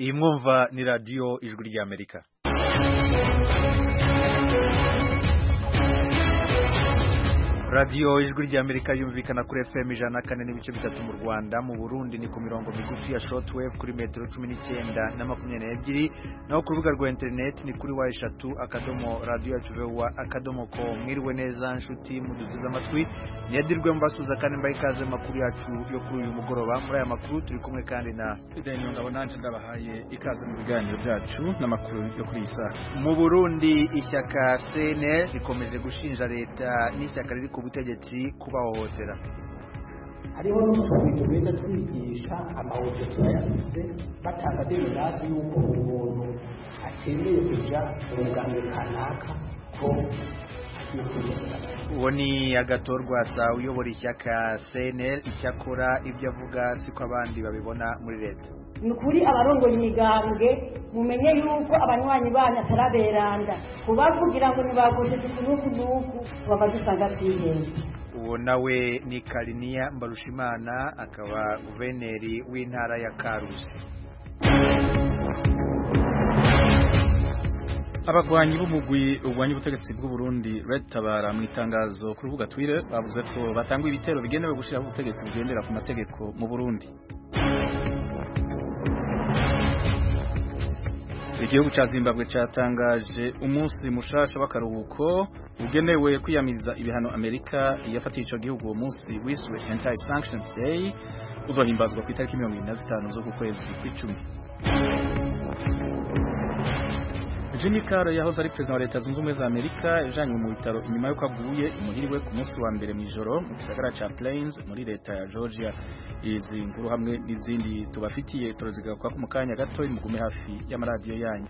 iyi mwumva ni radiyo ijwi ry'amerika radiyo ijwi ry'amerika yumvikana kuri fm ijana na kane n'ibice bitatu mu rwanda mu burundi ni ku mirongo migufi ya shortwave kuri metero cumi n'icyenda na makumyabiri n'ebyiri naho ku rubuga rwa interineti ni kuri wa eshatu akadomo radiyo yacu vewa akadomo ko mwiriwe neza nshuti muduteze amatwi niyadirwe mbasuza kandi mbaye ikaze makuru yacu yo kuri uyu mugoroba muri aya makuru turi kumwe kandi na Daniel ngabo nanje ndabahaye ikaze mu biganiro byacu n'amakuru yo kuri iyi saha mu burundi ishyaka cnl rikomeje gushinja leta n'ishyaka riri ku butegetsi kubahohotera hariho n'utuntu tugenda twigisha amahoteli turayafise batanga deminasi y'uko umuntu atemeye kuja mu muganga kanaka ko agiye kwiyesera uwo ni agatorwa sa uyobora ishyaka cnl icyakora ibyo avuga siko abandi babibona muri leta ni ukuri abarongoye imigambwe mumenye yuko abanywanyi banyu ataraberanda kubavugira ngo ntibakojeje kunuku nuku baba dusanga twihenze uwo nawe ni kariniya mbarushimana akaba guverineri w'intara ya karusi abagwanyi b'umugwi urwanya ubutegetsi bw'u Burundi Red Tabara mu itangazo ku rubuga Twitter bavuze ko batanga ibitero bigenewe gushiraho ubutegetsi bugendera ku mategeko mu Burundi igihugu ca Zimbabwe catangaje umunsi mushasha w'akaruhuko ugenewe kwiyamiriza ibihano Amerika yafatiye ico gihugu uwo munsi wiswe Anti-Sanctions Day uzohimbazwa ku itariki mirongo ibiri na zitanu z'uku kwezi kw'icumi Jimmy Carter yahoze ari perezida wa leta zunze ubumwe za Amerika yajanywe mu bitaro inyuma y'uko aguye imuhiriwe ku munsi wa mbere mu ijoro mu gisagara ca Plains muri leta ya Georgia izi nkuru hamwe n'izindi tubafitiye turazigaruka ko mu kanya gato mugume hafi y'amaradiyo yanyu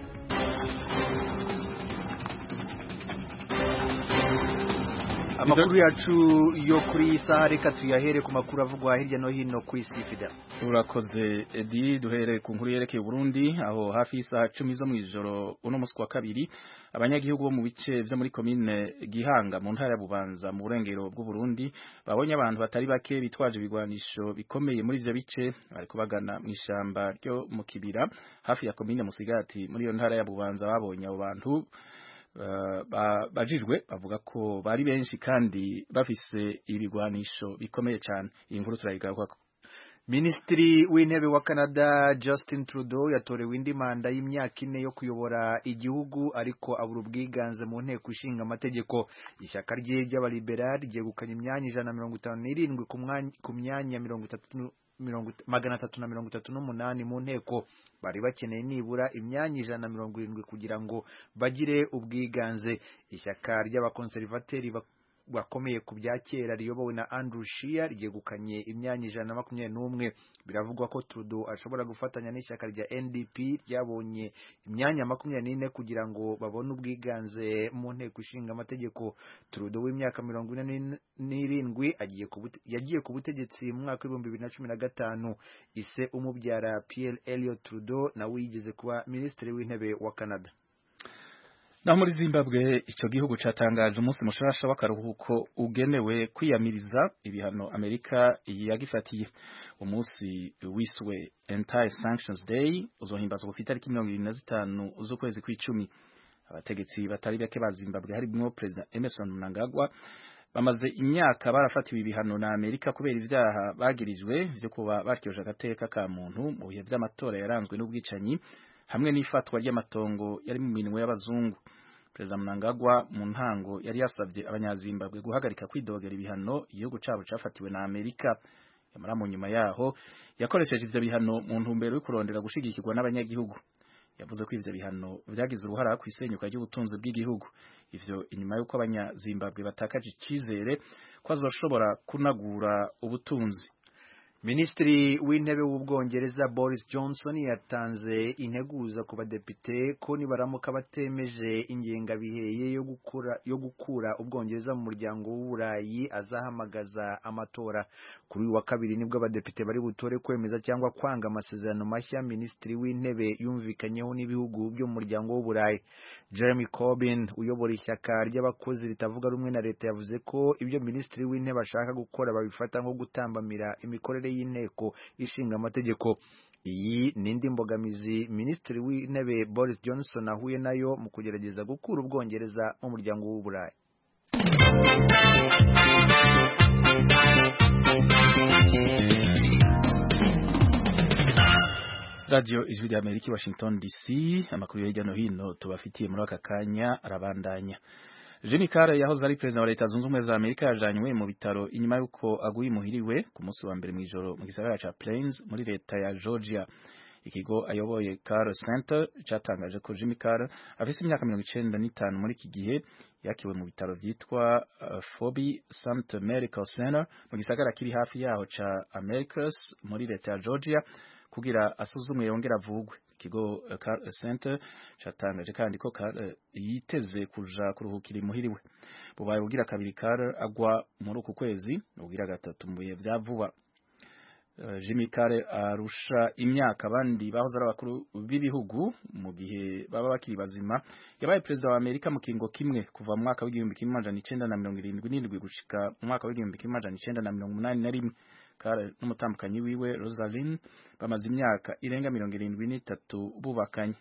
amakuru yacu yo kuri iyi saha reka tuyahere ku makuru avugwa hirya no hino ku isi fida urakoze edi duhereye ku nkuru yerekeye Burundi aho hafi y'isaha cumi zo mu ijoro uno munsi wa kabiri abanyagihugu bo mu bice vyo muri komine Gihanga mu ntara ya Bubanza mu burengero bw'u Burundi babonye abantu batari bake bitwaje ibigwanisho bikomeye muri ivyo bice bariko bagana mu ishamba ryo mu kibira hafi ya komine Musigati muri iyo ntara ya Bubanza babonye abo bantu bajijwe bavuga ko bari benshi kandi bafise ibigwanisho bikomeye cyane iyi nkuru turayigaruka Minisitiri w'intebe wa Canada Justin Trudeau yatorewe indi manda y'imyaka ine yo kuyobora igihugu ariko abura ubwiganze mu nteko ishinga amategeko ishyaka rye ry'abaliberali ryegukanye imyanya ijana na mirongo itanu n'irindwi ku myanya mirongo itatu magana atatu na mirongo itatu n'umunani mu nteko bari bakeneye nibura imyanya ijana na mirongo irindwi kugira ngo bagire ubwiganze ishyaka ry'abakonservateri bakomeye ku bya kera riyobowe na Andrew Scheer ryegukanye imyanya ijana na makumyabiri n'umwe biravugwa ko Trudeau ashobora gufatanya n'ishyaka rya NDP ryabonye imyanya makumyabiri n'ine kugira ngo babone ubwiganze mu nteko ishinga amategeko Trudeau w'imyaka mirongo ine n'irindwi yagiye ku butegetsi mu mwaka w'ibihumbi bibiri na cumi na gatanu ise umubyara Pierre Elliott Trudeau nawe yigeze kuba minisitiri w'intebe wa Canada naho muri Zimbabwe ico gihugu catangaje umunsi mushasha w'akaruhuko ugenewe kwiyamiriza ibihano Amerika yagifatiye umunsi wiswe Anti-Sanctions Day uzohimbazwa ku itariki mirongo ibiri na zitanu z'ukwezi kw'icumi abategetsi batari bake ba Zimbabwe harimwo Perezida Emerson Mnangagwa bamaze imyaka barafatiwe ibihano na Amerika kubera ivyaha bagirijwe vyo kuba batyoje agateka ka muntu mu bihe vy'amatora yaranzwe n'ubwicanyi hamwe n'ifatwa ry'amatongo yari mu minwe y'abazungu Perezida Mnangagwa mu ntango yari yasabye abanyazimbabwe guhagarika kwidogera ibihano igihugu cabo cafatiwe na Amerika yamara mu nyuma yaho yakoresheje ivyo bihano mu ntumbero yo kurondera gushigikirwa n'abanyagihugu yavuze ko ivyo bihano vyagize uruhara ku isenyuka ry'ubutunzi bw'igihugu ivyo inyuma y'uko abanyazimbabwe batakaje icizere ko azoshobora kunagura ubutunzi Minisitiri w'intebe w'ubwongereza Boris Johnson yatanze integuza ku badepite ko nibaramuka batemeje ingengabiheye yo gukura yo gukura ubwongereza mu muryango w'uburayi azahamagaza amatora kuri uyu wa kabiri nibwo abadepite bari butore kwemeza cyangwa kwanga amasezerano mashya minisitiri w'intebe yumvikanyeho n'ibihugu byo mu muryango w'uburayi Jeremy Corbyn uyobora ishyaka ry'abakozi ritavuga rumwe na leta yavuze ko ibyo minisitiri w'intebe ashaka gukora babifata nko gutambamira imikorere imbere y'inteko ishinga amategeko iyi ni indi mbogamizi minisitiri w'intebe boris johnson ahuye nayo mu kugerageza gukura ubwongereza mu muryango w'uburayi radio ijwi rya amerika i washington dc amakuru hirya no hino tubafitiye muri aka kanya arabandanya Jimmy Carter yahoze ari perezida wa leta zunze ubumwe za Amerika yajanywe mu bitaro inyuma y'uko aguye imuhiriwe ku munsi wa mbere mw'ijoro mu gisagara ca Plains muri leta ya Georgia ikigo ayoboye Carter Center cyatangaje ko Jimmy Carter afise imyaka mirongo icenda n'itanu muri iki gihe yakiwe mu bitaro vyitwa uh, Fobi Summit Medical Center mu gisagara kiri hafi yaho ca Americus muri leta ya Georgia kugira asuzumwe yongera avugwe ikigo uh, Carter Center cyatangaje kandi ko Carter yiteze kuja kuruhukira imuhiriwe bubaye bugira kabiri Carter agwa muri uku kwezi ubugira gatatu mu bihe vya vuba Jimmy Carter arusha imyaka abandi bahoze ari abakuru b'ibihugu mu gihe baba bakiri bazima yabaye perezida wa Amerika mu kingo kimwe kuva mu mwaka w'igihumbi kimwe amajana icenda na mirongo irindwi n'indwi gushika mu mwaka w'igihumbi kimwe amajana icenda na mirongo umunani na rimwe Carter n'umutambukanyi wiwe Rosalind bamaze imyaka irenga mirongo irindwi n'itatu bubakanye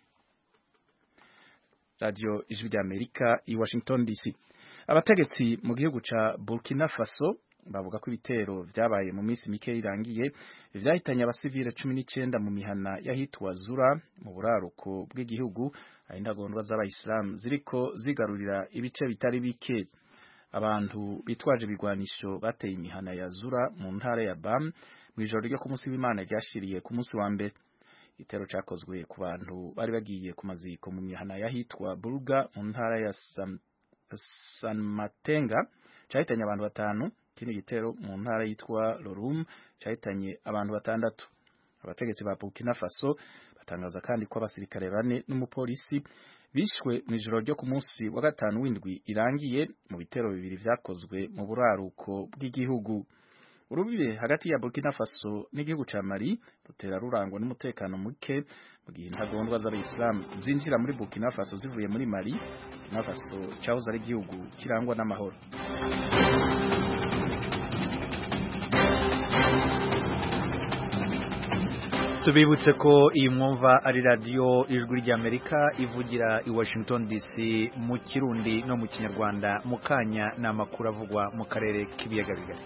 Radio Ijwi rya Amerika i Washington DC abategetsi mu gihugu ca Burkina Faso bavuga ko ibitero vyabaye mu minsi mike irangiye vyahitanye abasivile cumi n'icenda mu mihana yahitwa Zura mu buraruko bw'igihugu aho intagondwa z'abayisilamu ziriko zigarurira ibice bitari bike abantu bitwaje ibigwanisho bateye imihana ya Zura mu ntara ya Bam mw'ijoro ryo ku munsi w'Imana ryashiriye ku munsi wa mbere igitero cakozwe ku bantu bari bagiye ku maziko mu mihana yahitwa Burga mu ntara ya San, San Matenga cahitanye abantu batanu ikindi gitero mu ntara yitwa Lorum cahitanye abantu batandatu abategetsi ba Burkina Faso batangaza kandi ko abasirikare bane n'umupolisi bishwe mu ijoro ryo ku munsi wa gatanu w'indwi irangiye mu bitero bibiri vyakozwe mu buraruko bw'igihugu urubibe hagati ya Burkina Faso n'igihugu ca Mali rutera rurangwa n'umutekano muke mu gihe intagondwa z'abayisilamu zinjira muri Burkina Faso zivuye muri Mali Burkina Faso cahoze ari igihugu kirangwa n'amahoro tubibutse ko iyi mwumva ari radiyo ijwi ry'amerika ivugira i washington dc mu kirundi no mu kinyarwanda mu kanya ni amakuru avugwa mu karere k'ibiyaga bigari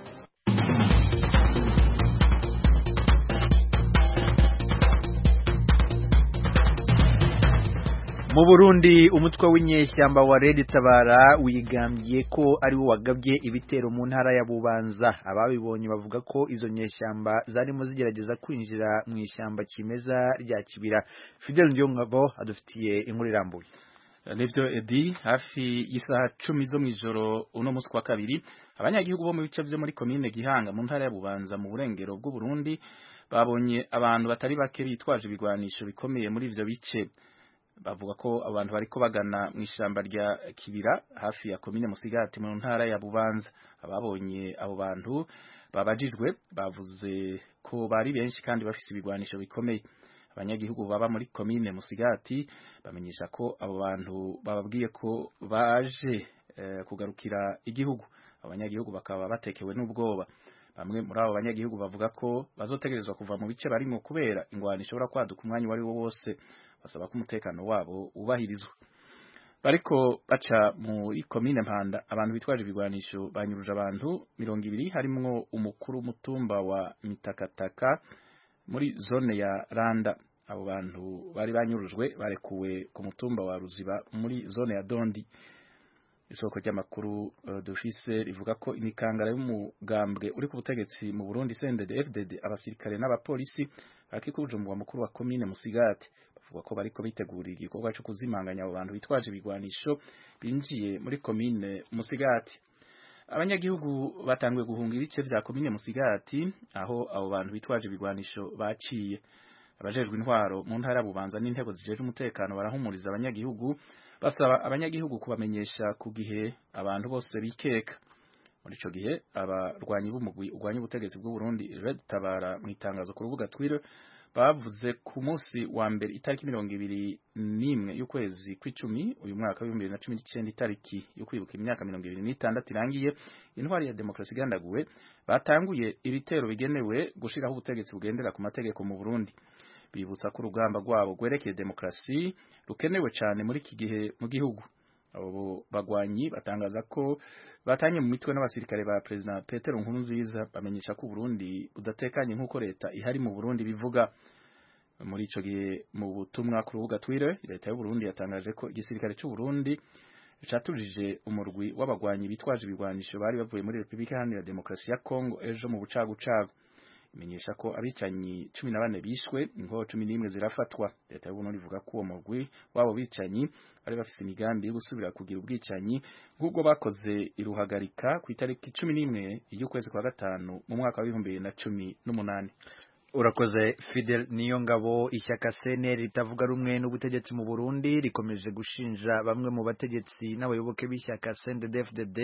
mu burundi umutwe w'inyeshyamba wa red tabara wigambye ko ari wo wagabye ibitero mu ntara ya bubanza ababibonye bavuga ko izo nyeshyamba zarimo zigerageza kwinjira mu ishyamba kimeza rya kibira fidel ngabo adufitiye inkuru irambuye nivyo edi hafi y'isaha cumi zo mw'ijoro uno munsi kwa kabiri abanyagihugu bo mu bice vyo muri komine gihanga mu ntara ya bubanza mu burengero bw'uburundi babonye abantu batari bake bitwaje ibigwanisho bikomeye muri ivyo bice bavuga ko abantu bariko bagana mu ishamba rya kibira hafi ya komine musigati mu ntara ya bubanza ababonye abo bantu babajijwe bavuze ko bari benshi kandi bafise ibigwanisho bikomeye abanyagihugu baba muri komine musigati bamenyesha ko abo bantu bababwiye ko baje eh, kugarukira igihugu abanyagihugu bakaba batekewe n'ubwoba bamwe muri abo banyagihugu bavuga ko bazotegerezwa kuva mu bice barimo kubera ingwano ishobora kwaduka umwanya uwo ari wo wose basaba ko umutekano wabo wubahirizwa bariko baca muri komine mpanda abantu bitwaje ibigwanisho banyuruje abantu mirongo ibiri harimwo umukuru w'umutumba wa mitakataka muri zone ya randa abo bantu bari banyurujwe barekuwe ku mutumba wa ruziba muri zone ya dondi isoko ry'amakuru uh, dufise rivuga ko imikangara y'umugambwe uri ku butegetsi mu Burundi CNDD FDD abasirikare n'abapolisi bakikuje umugwa mukuru wa komine Musigati bavuga ko bariko bitegurira igikorwa cyo kuzimanganya abo bantu bitwaje ibigwanisho binjiye muri komine Musigati abanyagihugu batanguye guhunga ibice vya komine Musigati aho abo bantu bitwaje ibigwanisho baciye abajejwe intwaro mu ntara bubanza n'intego zijeje umutekano barahumuriza abanyagihugu basaba abanyagihugu kubamenyesha ku gihe abantu bose bikeka muri ico gihe abarwanyi b'umugwi urwanya ubutegetsi bw'u Burundi Red Tabara mu itangazo ku rubuga Twitter bavuze ku munsi wa mbere itariki mirongo ibiri n'imwe y'ukwezi kw'icumi uyu mwaka w'ibihumbi bibiri na cumi n'icyenda itariki yo kwibuka imyaka mirongo ibiri n'itandatu irangiye intwari ya demokarasi igandaguwe batanguye ibitero bigenewe gushiraho ubutegetsi bugendera ku mategeko mu Burundi bibutsa ko urugamba rwabo rwerekeye demokarasi rukenewe cyane muri iki gihe mu gihugu abo bagwanyi batangaza ko batanye mu mitwe n'abasirikare ba President Petero Nkurunziza bamenyesha ko Burundi budatekanye nk'uko leta ihari mu Burundi bivuga muri ico gihe mu butumwa ku rubuga Twitter leta y'u Burundi yatangaje ko igisirikare cy'u Burundi catujije umurwi w'abagwanyi bitwaje ibigwanisho bari bavuye muri Republika Iharanira Demokarasi ya Kongo ejo mu bucagucagu imenyesha ko abicanyi cumi na bane bishwe inkoho cumi n'imwe zirafatwa leta y'u Burundi ivuga ko uwo murwi w'abo bicanyi bari bafise imigambi yo gusubira kugira ubwicanyi nk'ubwo bakoze iruhagarika ku itariki cumi n'imwe y'ukwezi kwa gatanu mu mwaka w'ibihumbi bibiri na cumi n'umunani urakoze Fidel niyo ngabo ishyaka CNL ritavuga rumwe n'ubutegetsi mu Burundi rikomeje gushinja bamwe mu bategetsi n'abayoboke b'ishyaka CNDD-FDD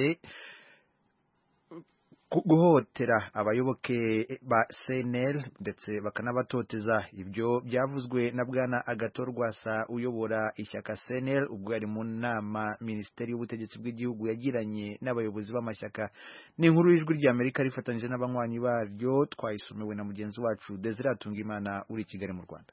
guhotera abayoboke ba CNL ndetse bakanabatoteza ibyo byavuzwe na bwana Agatorwasa uyobora ishyaka CNL ubwo yari mu nama Minisiteri y'ubutegetsi bw'igihugu yagiranye n'abayobozi b'amashyaka ni inkuru y'ijwi rya Amerika rifatanyije n'abanywanyi baryo twayisomewe na mugenzi wacu Desire Tungimana uri i Kigali mu Rwanda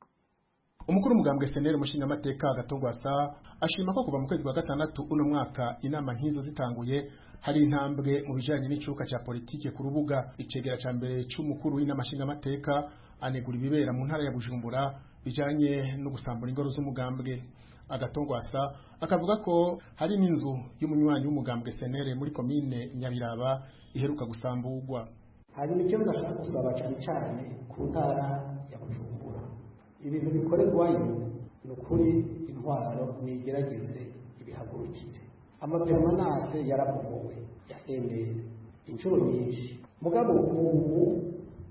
umukuru w'umugambwe seneri umushingamateka agatongwasa ashima ko kuva mu kwezi kwa gatandatu uno mwaka inama nk'izo zitanguye hari intambwe mu bijanye n'icuka ca politike ku rubuga icegera ca mbere c'umukuru w'inama nshingamateka anegura ibibera mu ntara ya bujumbura bijanye no gusambura ingoro z'umugambwe agatongwasa akavuga ko hari n'inzu y'umunywanyi w'umugambwe senere muri komine nyabiraba iheruka gusamburwa hanyuma icyo ndashaka gusaba cyane cyane ku ntara ya bujumbura ibintu bikorerwayo ni ukuri intwaro nigerageze ibihagurukire amaperomanase yarabomowe ya senderi inshuro nyinshi mugabo ubu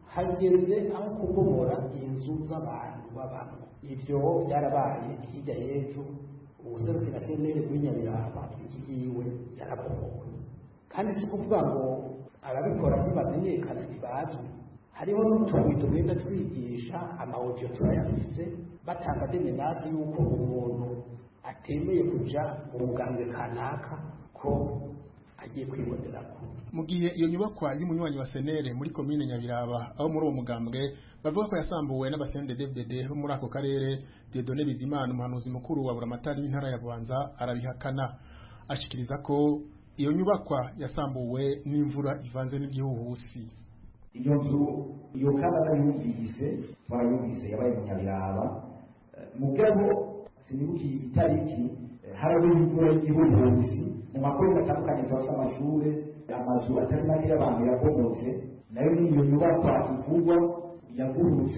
hageze aho kubomora inzu z'abantu babamo ibyo byarabaye hirya y'ejo ubuserukira senderi kuri nyabiraba inzu yiwe yarabomowe kandi si ukuvuga ngo ababikora ntibamenyekana ntibazwi hariho n'utubuye tugenda twigisha amawudiyo turayafise batanga demenasi y'uko umuntu atemeye kuja mu mugambwe kanaka ko agiye kwibonerako mu gihe iyo nyubakwa y'umunywanyi wa senere muri komine nyabiraba aho muri uwo mugambwe bavuga ko yasambuwe n'abasendedevded bo muri ako karere Dieudonne Bizimana umuhanuzi mukuru wa buramatari w'intara ya Bubanza arabihakana ashikiriza ko iyo nyubakwa yasambuwe n'imvura ivanze n'igihuhusi iyo nzu iyo kabara yumvise twarayumvise yabaye mu nyabiraba mugabo sinibukiye itariki harabaye imvura y'igihuhusi mu makorero atandukanye turafite amashuri amazu atari make y'abantu yabomotse nayo ni iyo nyubakwa ivugwa yagurutse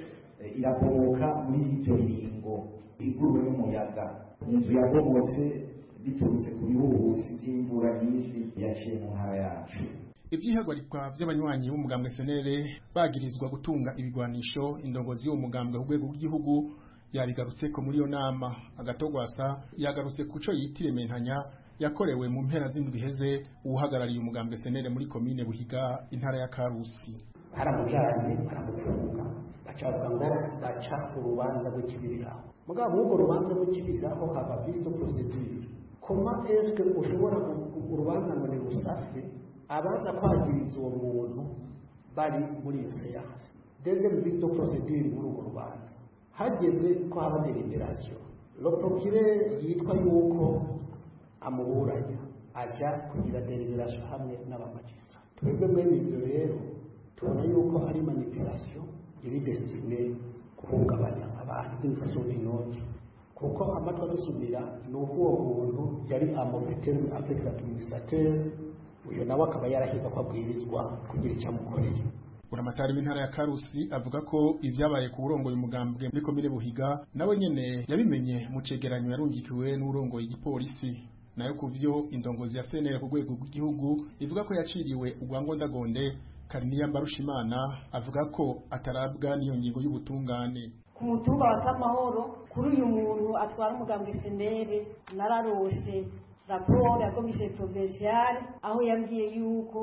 irabomoka muri ibyo biringo iguruwe n'umuyaga inzu yabomotse biturutse ku bihuhusi by'imvura nyinshi yaciye mu ntara yacu ibyihagarikwa by'abanywanyi b'umugambwe senere bagirizwa gutunga ibigwanisho indongozi y'uwo mugambwe ku rwego rw'igihugu yabigarutse ko muri iyo nama agatogwasa yagarutse ku cyo yitire mentanya yakorewe mu mpera z'indwi iheze uhagarariye umugambwe senere muri komine buhiga intara ya karusi baramujanye baramufunga bacavuga ngo baca urubanza rw'ikibiriraho mugabo urwo rubanza rw'ikibiriraho haba visto procedure koma eske ushobora urubanza ngo ni rusase abaza kwagiriza uwo muntu bari muri iyo seanse deuxième visto procedure muri urwo rubanza hageze ko haba deliberation le procureur yitwa yuko amuburanya aja kugira deliberation hamwe n'abamagistrat twebwe mwene ibyo rero tubona yuko ari manipulation iri destinée guhungabanya abantu d'une façon d'une autre kuko amatwi adusumira ni uko uwo muntu yari amofetere avec l'administrateur uyu nawe akaba yarahiga ko abwirizwa kugira icyo amukoreye buramatari w'intara ya karusi avuga ko ibyabaye ku burongoye umugambwe muri komine buhiga nawe nyene yabimenye mu cegeranyo yarungikiwe n'urongoye igipolisi nayo ku vyo indongozi ya senere ku rwego rw'igihugu ivuga ko yaciriwe urwangondagonde kariniya mbarushimana avuga ko atarabwa n'iyo ngingo y'ubutungane ku mutumba wa kamahoro kuri uyu muntu atwara umugambwe senere nararose raporo ya komisiyo provinciale aho yambwiye yuko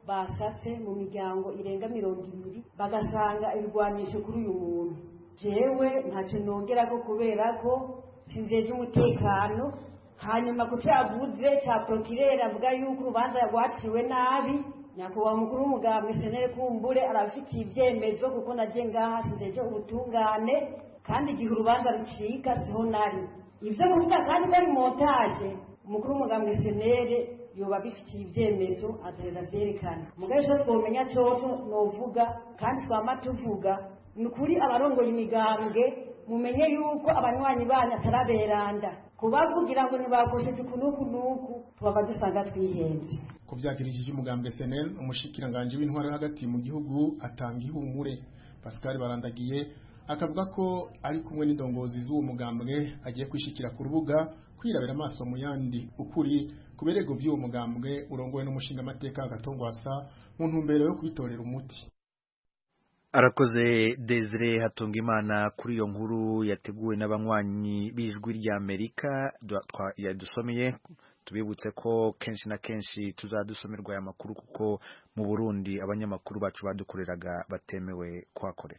basatse mu miryango irenga mirongo ibiri bagasanga ibigwanisho kuri uyu muntu jewe ntacyo nongera ko kubera ko sinzeje umutekano hanyuma ku cyavuze cya prokirere avuga yuko urubanza rwaciwe nabi nyakubahwa mukuru w'umugambwe senere kumbure arabifitiye ibyemezo kuko naje ngaha sinzeje ubutungane kandi igihe urubanza rucika siho nari ibyo kuvuga kandi ko ari montage umukuru w'umugambwe senere yoba bifitiye ibyemezo azorera byerekana mugabe cyose twomenya cyoco novuga kandi twama tuvuga ni ukuri abarongoye imigambwe mumenye yuko abanywanyi banyu ataraberanda kubavugira ngo ntibakosheje ukunuku nuku tubaba dusanga twihenze ku byagirishije umugambwe SNL umushikiranganje w'intwaro hagati mu gihugu atanga ihumure Pascal Barandagiye akavuga ko ari kumwe n'indongozi z'uwo mugambwe agiye kwishikira ku rubuga kwirabira amaso mu yandi ukuri ku birego by'uwo mugambwe urongowe n'umushinga amateka agatongwasa mu ntumbero yo kubitorera umuti arakoze Desire Hatungimana kuri iyo nkuru yateguwe n'abanywanyi b'ijwi rya Amerika yadusomeye tubibutse ko kenshi na kenshi tuzadusomerwa aya makuru kuko mu Burundi abanyamakuru bacu badukoreraga batemewe kuhakorera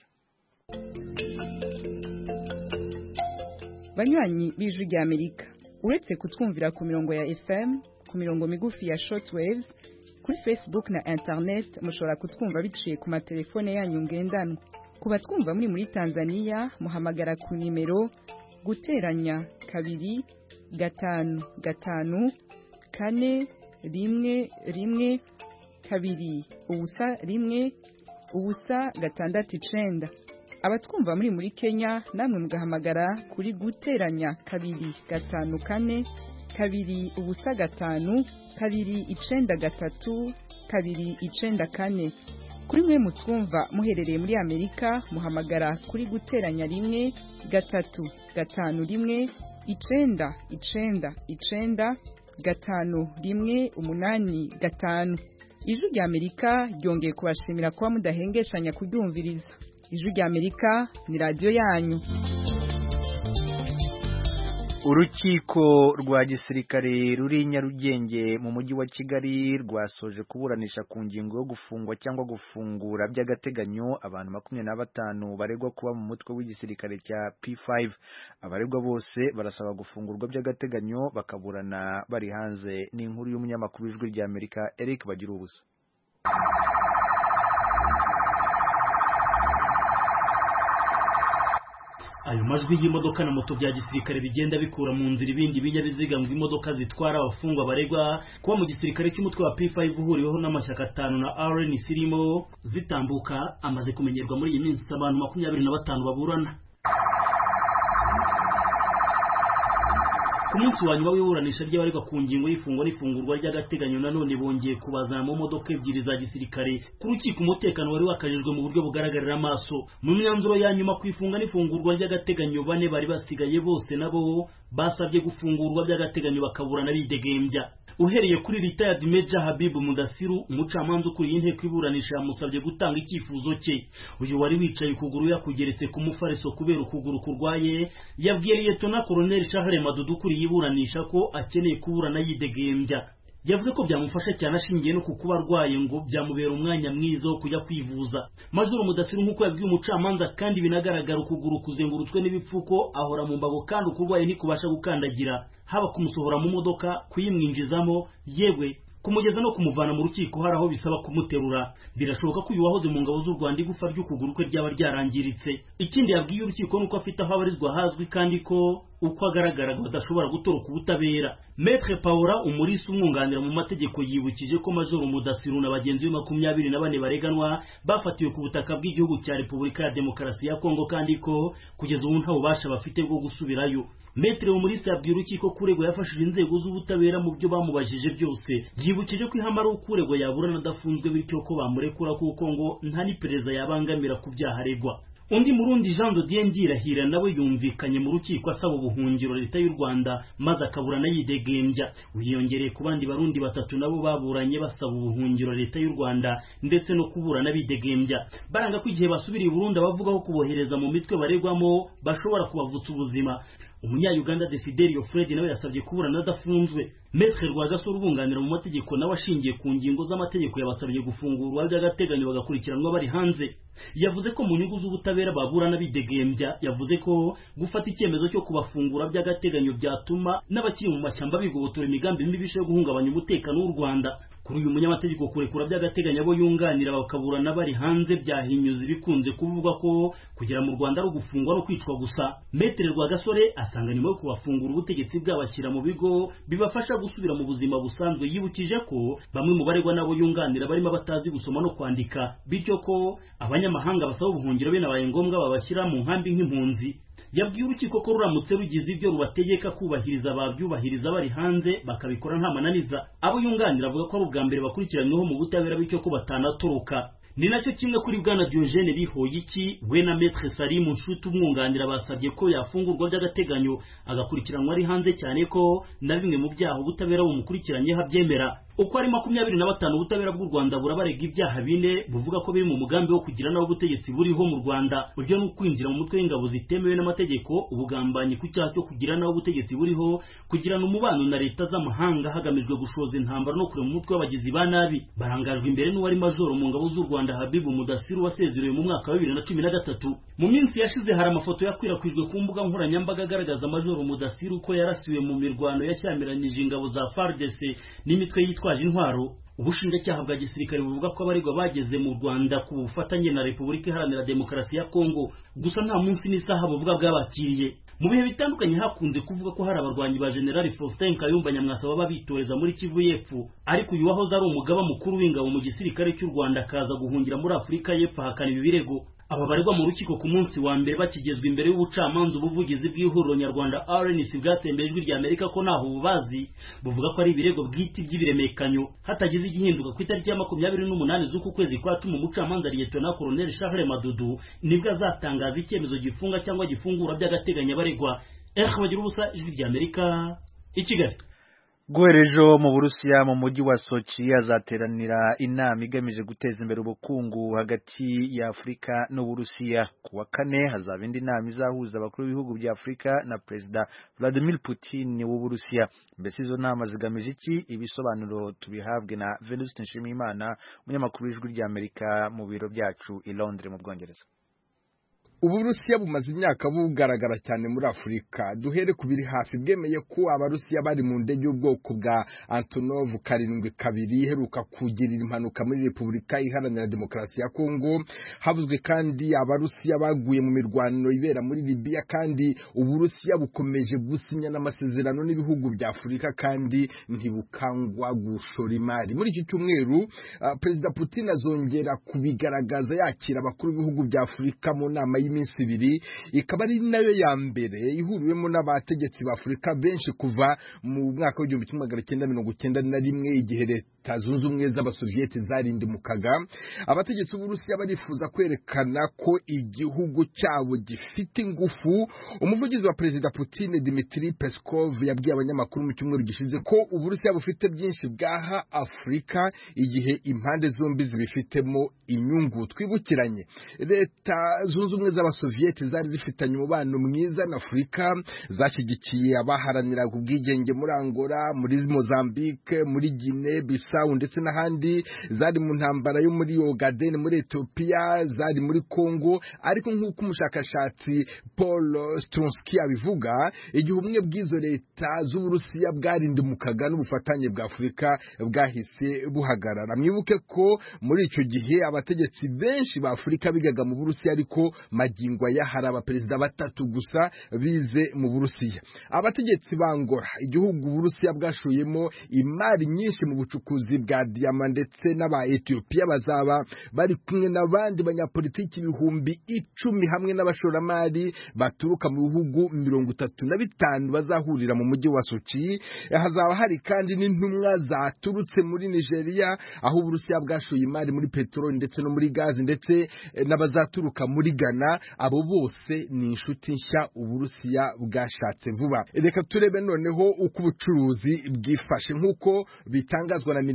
banywanyi b'ijwi rya Amerika uretse kutwumvira ku mirongo ya FM ku mirongo migufi ya shortwaves kuri Facebook na internet mushobora kutwumva biciye ku matelefone yanyu ngendanwa ku batwumva muri muri Tanzania muhamagara ku nimero guteranya kabiri gatanu gatanu kane rimwe rimwe kabiri ubusa rimwe ubusa gatandatu icenda abatwumva muri muri Kenya namwe mugahamagara kuri guteranya kabiri gatanu kane kabiri ubusa gatanu kabiri icenda gatatu kabiri icenda kane kuri mwe mutwumva muherereye muri Amerika muhamagara kuri guteranya rimwe gatatu gatanu rimwe icenda icenda icenda gatanu rimwe umunani gatanu ijwi rya Amerika ryongeye kubashimira kuba mudahengeshanya kuryumviriza ijwi rya Amerika ni radiyo yanyu urukiko rwa gisirikare ruri Nyarugenge mu mujyi wa Kigali rwasoje kuburanisha ku ngingo yo gufungwa cyangwa gufungura by'agateganyo abantu makumyabiri na batanu baregwa kuba mu mutwe w'igisirikare cya P5 abaregwa bose barasaba gufungurwa by'agateganyo bakaburana bari hanze ni inkuru y'umunyamakuru w'ijwi rya Amerika Eric Bagira ubusa ayo majwi y'imodoka na moto bya gisirikare bigenda bikura mu nzira ibindi binyabiziga ngo imodoka zitwara abafungwa baregwa kuba mu gisirikare cy'umutwe wa P5 uhuriweho n'amashyaka atanu na RNC irimo zitambuka amaze kumenyerwa muri iyi minsi abantu makumyabiri na batanu baburana ku munsi wa nyuma w'iburanisha ry'abaregwa ku ngingo y'ifungwa n'ifungurwa ry'agateganyo nanone bongeye kubazana mu modoka ebyiri za gisirikare ku rukiko umutekano wari wakajijwe mu buryo bugaragarira amaso mu myanzuro ya nyuma ku ifunga n'ifungurwa ry'agateganyo bane bari basigaye bose nabo basabye gufungurwa by'agateganyo bakaburana bidegembya uhereye kuri retired Major Habibu Mudasiru umucamanza ukuriye inteko iburanisha yamusabye gutanga icyifuzo cye uyu wari wicaye ukuguru yakugeretse ku mufariso kubera ukuguru kurwaye yabwiye Lieutenant Colonel Charles Madudu ukuriye iburanisha ko akeneye kuburana yidegembya yavuze ko byamufasha cyane ashingiye no ku kuba arwaye ngo byamubera umwanya mwiza wo kujya kwivuza majoro mudasiru nk'uko yabwiye umucamanza kandi binagaragara ukuguru kuzengurutswe n'ibipfuko ahora mu mbago kandi ukurwaye ntikubasha gukandagira haba kumusohora mu modoka kuyimwinjizamo yewe kumugeza no kumuvana mu rukiko hari aho bisaba kumuterura birashoboka ko uyu wahoze mu ngabo z'u Rwanda igufa ry'ukuguru kwe ryaba ryarangiritse ikindi yabwiye urukiko nuko afite aho abarizwa hazwi kandi ko uko agaragara badashobora gutoroka ubutabera Maître Paula umurisi umwunganira mu mategeko yibukije ko Major Mudasiru na bagenzi be makumyabiri na bane bareganwa bafatiwe ku butaka bw'igihugu cya Repubulika ya Demokarasi ya Kongo kandi ko kugeza ubu nta bubasha bafite bwo gusubirayo Maître umurisi yabwiye urukiko ko uregwa yafashije inzego z'ubutabera mu byo bamubajije byose yibukije ko ihama ari uko uregwa yaburana adafunzwe bityo ko bamurekura kuko ngo nta n'iperereza yabangamira ku byaha aregwa undi murundi Jean de Dieu Ndirahira nawe yumvikanye mu rukiko asaba ubuhungiro leta y'u Rwanda maze akaburana yidegembya wiyongereye ku bandi barundi batatu nabo baburanye basaba ubuhungiro leta y'u Rwanda ndetse no kuburana bidegembya baranga ko igihe basubiriye Burundi abavugaho kubohereza mu mitwe baregwamo bashobora kubavutsa ubuzima umunya-uganda desiderio fred nawe yasabye kuburana adafunzwe metre rwagasore ubunganira mu mategeko nawe ashingiye ku ngingo z'amategeko yabasabye gufungurwa by'agateganyo bagakurikiranwa bari hanze yavuze ko mu nyungu z'ubutabera baburana bidegembya yavuze ko gufata icyemezo cyo kubafungura by'agateganyo byatuma n'abakiri mu mashyamba bigobotora imigambi mibisha yo guhungabanya umutekano w'u rwanda kuri uyu munyamategeko kurekura by'agateganyo abo yunganira bakaburana bari hanze byahinyuza ibikunze kuvugwa ko kugera mu rwanda ari ugufungwa no kwicwa gusa metere rwagasore asanga nyuma yo kubafungura ubutegetsi bwabashyira mu bigo bibafasha gusubira mu buzima busanzwe yibukije ko bamwe mu baregwa n'abo yunganira barimo batazi gusoma no kwandika bityo ko abanyamahanga basaba ubuhungiro binabaye ngombwa babashyira mu nkambi nk'impunzi yabwiye urukiko ko ruramutse rugize ibyo rubategeka kubahiriza babyubahiriza bari hanze bakabikora nta mananiza abo yunganira avuga ko ari ubwa mbere bakurikiranyweho mu butabera bityo ko batanatoroka ni nacyo kimwe kuri bwana Diogene Bihoyiki we na Maître Salim Nshuti umwunganira basabye ko yafungurwa by'agateganyo agakurikiranwa ari hanze cyane ko na bimwe mu byaha ubutabera bumukurikiranyeho abyemera uko ari makumyabiri na batanu ubutabera bw'u Rwanda burabarega ibyaha bine buvuga ko biri mu mugambi wo kugira naho ubutegetsi buriho mu Rwanda buryo no kwinjira mu mutwe w'ingabo zitemewe n'amategeko ubugambanyi ku cyaha cyo kugira naho ubutegetsi buriho kugirana umubano na leta z'amahanga hagamijwe gushoza intambara no kurema umutwe w'abagizi ba nabi barangajwe imbere n'uwari majoro mu ngabo z'u Rwanda Habibu Mudasiru wasezerewe mu mwaka wa bibiri na cumi na gatatu mu minsi yashize hari amafoto yakwirakwijwe ku mbuga nkoranyambaga agaragaza majoro Mudasiru ko yarasiwe mu mirwano yashyamiranyije ingabo za FARDC n'imitwe yitwa bitwaje intwaro ubushinjacyaha bwa gisirikare buvuga ko abaregwa bageze mu Rwanda ku bufatanye na Repubulika Iharanira Demokarasi ya Kongo gusa nta munsi n'isaha buvuga bwabakiriye mu bihe bitandukanye hakunze kuvuga ko hari abarwanyi ba General Faustin Kayumba Nyamwasa baba bitoreza muri Kivu y'Epfo ariko uyu wahoze ari umugaba mukuru w'ingabo mu gisirikare cy'u Rwanda akaza guhungira muri Afurika y'Epfo ahakana ibi birego aba baregwa mu rukiko ku munsi wa mbere bakigezwa imbere y'ubucamanza ubuvugizi bw'ihuriro nyarwanda RNC bwatembeye ijwi rya Amerika ko ntaho bubazi buvuga ko ari ibirego bwite by'ibiremekanyo hatagize igihinduka ku itariki ya makumyabiri n'umunani z'uku kwezi kwa cumi umucamanza Liyetona Colonel Charles Madudu nibwo azatangaza icyemezo gifunga cyangwa gifungura by'agateganyo abaregwa eh bagira ubusa ijwi rya Amerika i Kigali guherejo mu burusiya mu mujyi wa sochi hazateranira inama igamije guteza imbere ubukungu hagati ya afurika n'uburusiya ku wa kane hazaba indi nama izahuza abakuru b'ibihugu bya afurika na perezida vladimir putin w'uburusiya mbese izo nama zigamije iki ibisobanuro tubihabwe na venuste nshimiyimana umunyamakuru w'ijwi ry'amerika mu biro byacu i londres mu bwongereza uburusiya bumaze imyaka bugaragara cyane muri afurika duhere ku biri hafi bwemeye ko abarusiya bari mu ndege y'ubwoko bwa antonov karindwi kabiri iheruka kugirira impanuka muri repubulika iharanira demokarasi ya kongo havuzwe kandi abarusiya baguye mu mirwano ibera muri libiya kandi uburusiya bukomeje gusinya n'amasezerano n'ibihugu bya afurika kandi ntibukangwa gushora imari muri iki cyumweru uh, perezida putin azongera kubigaragaza yakira abakuru b'ibihugu bya afurika mu nama y'iminsi ibiri ikaba ari nayo ya mbere ihuriwemo n'abategetsi ba Afurika benshi kuva mu mwaka w'igihumbi kimwe magana cyenda mirongo cyenda na rimwe igihe leta zunze ubumwe z'abasoviyeti zarindimukaga abategetsi b'Uburusiya barifuza kwerekana ko igihugu cyabo gifite ingufu umuvugizi wa perezida Putin Dmitry Peskov yabwiye abanyamakuru mu cyumweru gishize ko Uburusiya bufite byinshi bwaha Afurika igihe impande zombi zibifitemo inyungu twibukiranye leta zunze ubumwe z'abasoviyeti zari zifitanye umubano mwiza na afurika zashyigikiye abaharaniraga ubwigenge muri angola muri mozambique muri gine bisawu ndetse n'ahandi zari mu ntambara yo muri ogaden muri etiyopiya zari muri congo ariko nk'uko umushakashatsi paul stronsky abivuga igihe ubumwe bw'izo leta z'uburusiya bwarindimukaga n'ubufatanye bwa afurika bwahise buhagarara mwibuke ko muri icyo gihe abategetsi benshi ba afurika bigaga mu burusiya ariko magingo aya hari abaperezida batatu gusa bize mu burusiya abategetsi ba Angola igihugu uburusiya bwashoyemo imari nyinshi mu bucukuzi bwa diyama ndetse n'aba etiyopiya bazaba bari kumwe n'abandi banyapolitiki ibihumbi icumi hamwe n'abashoramari baturuka mu bihugu mirongo itatu na bitanu bazahurira mu mujyi wa sochi hazaba hari kandi n'intumwa zaturutse muri nigeria aho uburusiya bwashoye imari muri peteroli ndetse no muri gazi ndetse n'abazaturuka muri ghana abo bose ni inshuti nshya uburusiya bwashatse vuba reka turebe noneho uko ubucuruzi bwifashe nk'uko bitangazwa na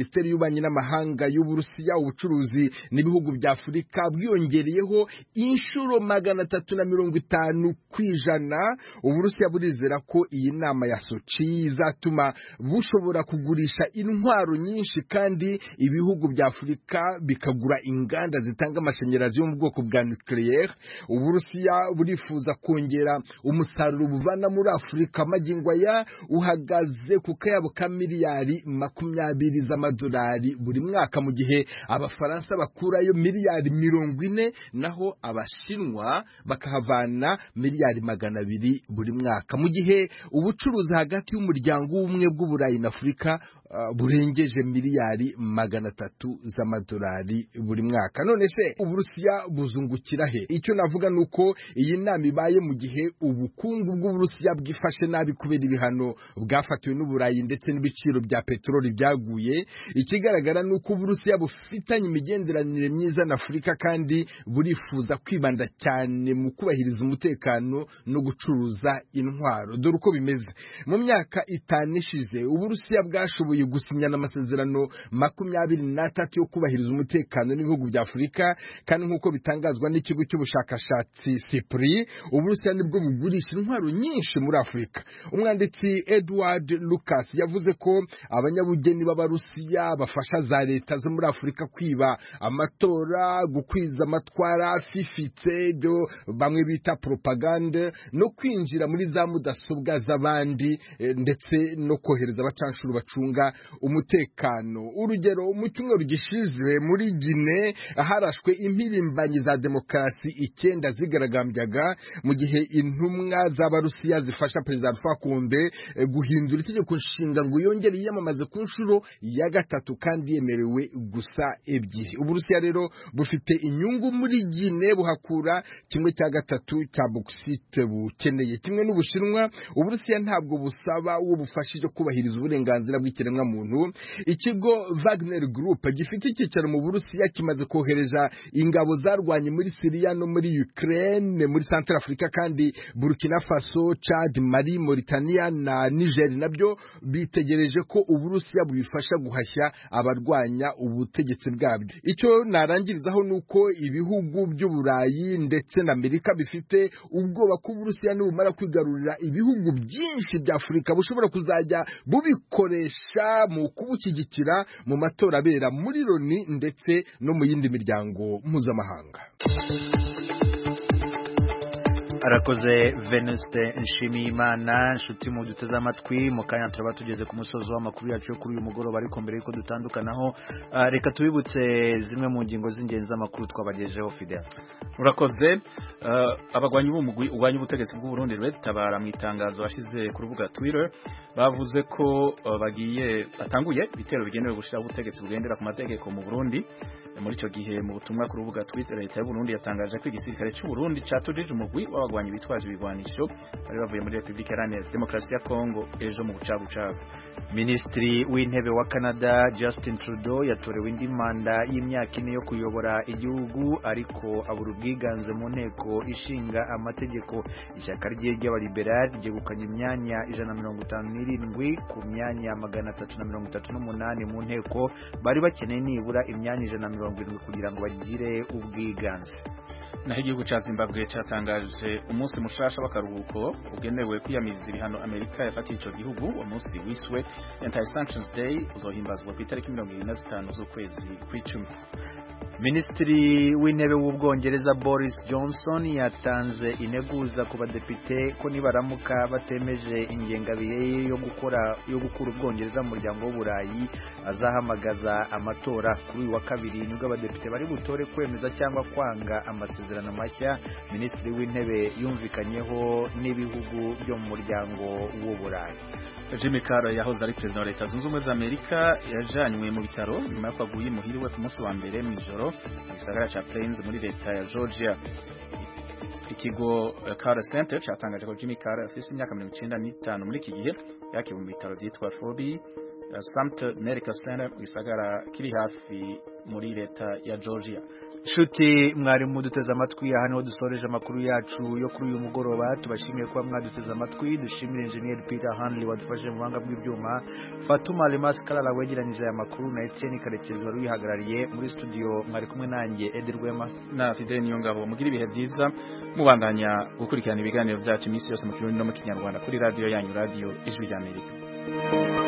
minisiteri y'ububanyi n'amahanga y'uburusiya ubucuruzi n'ibihugu bya afurika bwiyongereyeho inshuro magana atatu na mirongo itanu ku ijana uburusiya burizera ko iyi nama ya soci izatuma bushobora kugurisha intwaro nyinshi kandi ibihugu bya afurika bikagura inganda zitanga amashanyarazi yo mu bwoko bwa nucleaire uburusiya burifuza kongera umusaruro buvana muri afurika magingo aya uhagaze ku kayabo ka miliyari makumyabiri z'amadolari buri mwaka mu gihe abafaransa bakurayo miliyari mirongo ine naho abashinwa bakahavana miliyari magana abiri buri mwaka mu gihe ubucuruzi hagati y'umuryango w'ubumwe bw'uburayi na afurika uh, burengeje miliyari magana atatu z'amadolari buri mwaka none se uburusiya buzungukira he icyo navuga ni uko iyi nama ibaye mu gihe ubukungu bw'uburusiya bwifashe nabi kubera ibihano bwafatiwe n'uburayi ndetse n'ibiciro bya peteroli byaguye ikigaragara ni uko uburusiya bufitanye imigenderanire myiza na afurika kandi burifuza kwibanda cyane mu kubahiriza umutekano no gucuruza intwaro dore uko bimeze mu myaka itanu ishize uburusiya bwashoboye gusinyana amasezerano makumyabiri n'atatu yo kubahiriza umutekano n'ibihugu bya afurika kandi nk'uko bitangazwa n'ikigo cy'ubushakashatsi sipuri uburusiya nibwo bugurisha intwaro nyinshi muri afurika umwanditsi edward lucas yavuze ko abanyabugeni b'abarusiya bafasha za leta zo muri afurika kwiba amatora gukwiza amatwara afifitse ibyo bamwe bita propagande no kwinjira muri za mudasobwa z'abandi ndetse no kohereza abacanshuro bacunga umutekano urugero mu cyumweru gishize muri gine harashwe impirimbanyi za demokarasi icyenda zigaragambyaga mu gihe intumwa z'abarusiya zifasha perezida alpha konde guhindura itegeko nshinga ngo yongere yiyamamaze ku nshuro ya gatatu kandi yemerewe gusa ebyiri uburusiya rero bufite inyungu muri gine buhakura kimwe cya gatatu cya bokisite bukeneye kimwe n'ubushinwa uburusiya ntabwo busaba uwo bufashije kubahiriza uburenganzira bw'ikiremwamuntu ikigo Wagner Group gifite icyicaro mu burusiya kimaze kohereza ingabo zarwanye muri siriya no muri ukraine muri central africa kandi burkina faso chad mali mauritania na niger nabyo bitegereje ko uburusiya bubifasha guhashya abarwanya ubutegetsi bwabyo icyo narangirizaho ni uko ibihugu by'uburayi ndetse na amerika bifite ubwoba ko uburusiya nibumara kwigarurira ibihugu byinshi bya afurika bushobora kuzajya bubikoresha mu kubushyigikira mu matora abera muri loni ndetse no mu yindi miryango mpuzamahanga arakoze venuste nshimiyimana inshuti mu duteze amatwi mu kanya turaba tugeze ku musozi w'amakuru yacu yo kuri uyu mugoroba ariko mbere y'uko dutandukanaho uh, reka tubibutse zimwe mu ngingo z'ingenzi z'amakuru twabagejeho fidel urakoze uh, abagwanyi b'umugwi ugwanya ubutegetsi bw'u Burundi tabara mu itangazo washize ku rubuga Twitter bavuze ko uh, bagiye batanguye ibitero bigenewe gushiraho ubutegetsi bugendera ku mategeko mu Burundi muri icyo gihe mu butumwa ku rubuga Twitter leta y'u Burundi yatangaje ko igisirikare cy'u Burundi catujije umugwi w'abagwanyi bitwaje ibigwanisho bari bavuye muri Republika Iharanira Demokarasi ya Kongo ejo mu bucagucagu Minisitiri w'intebe wa Canada Justin Trudeau yatorewe indi manda y'imyaka ine yo kuyobora igihugu ariko abura ubwiganze mu nteko ishinga amategeko ishyaka rye ry'abaliberali ryegukanye imyanya ijana na mirongo itanu n'irindwi ku myanya magana atatu na mirongo itatu n'umunani mu nteko bari bakeneye nibura imyanya ijana na mirongo irindwi kugira ngo bagire ubwiganze naho igihugu cya zimbabwe cyatangaje umunsi mushasha w'akaruhuko ugenewe kwiyamiriza ibihano amerika yafatiye icyo gihugu uwo munsi wiswe anti sanctions day uzohimbazwa ku itariki mirongo irindwi na zitanu z'ukwezi kw'icumi Minisitiri w'intebe w'ubwongereza Boris Johnson yatanze integuza ku badepite ko nibaramuka batemeje ingengabihe yo gukora yo gukura ubwongereza mu muryango w'uburayi azahamagaza amatora kuri uyu wa kabiri nibwo abadepite bari butore kwemeza cyangwa kwanga amasezerano mashya Minisitiri w'intebe yumvikanyeho n'ibihugu byo mu muryango w'uburayi Jimmy Carter yahoze ari perezida wa leta zunze ubumwe za Amerika yajanywe mu bitaro nyuma y'uko aguye muhiriwe ku munsi wa mbere mu ijoro mu gisagara cya Plains muri leta ya Georgia ikigo Carter Center cyatangaje ko Jimmy Carter afite imyaka mirongo icyenda n'itanu muri iki gihe yakiriwe mu bitaro byitwa Fobi Sumter Medical Center mu gisagara kiri hafi muri leta ya Georgia Shuti mwari muduteze amatwi aha niho dusoreje amakuru yacu yo kuri uyu mugoroba tubashimiye kuba mwaduteze amatwi dushimire engineer Peter Hanley wadufashije mu buhanga bw'ibyuma Fatuma Lemas Kalala wegeranyije aya makuru na Etienne Karekezi wari wihagarariye muri studio mwari kumwe nanjye Edi Rwema na Fidel Niyongabo mugira ibihe byiza mubandanya gukurikirana ibiganiro byacu iminsi yose mu kirundi no mu kinyarwanda kuri radio yanyu radio ijwi ry'Amerika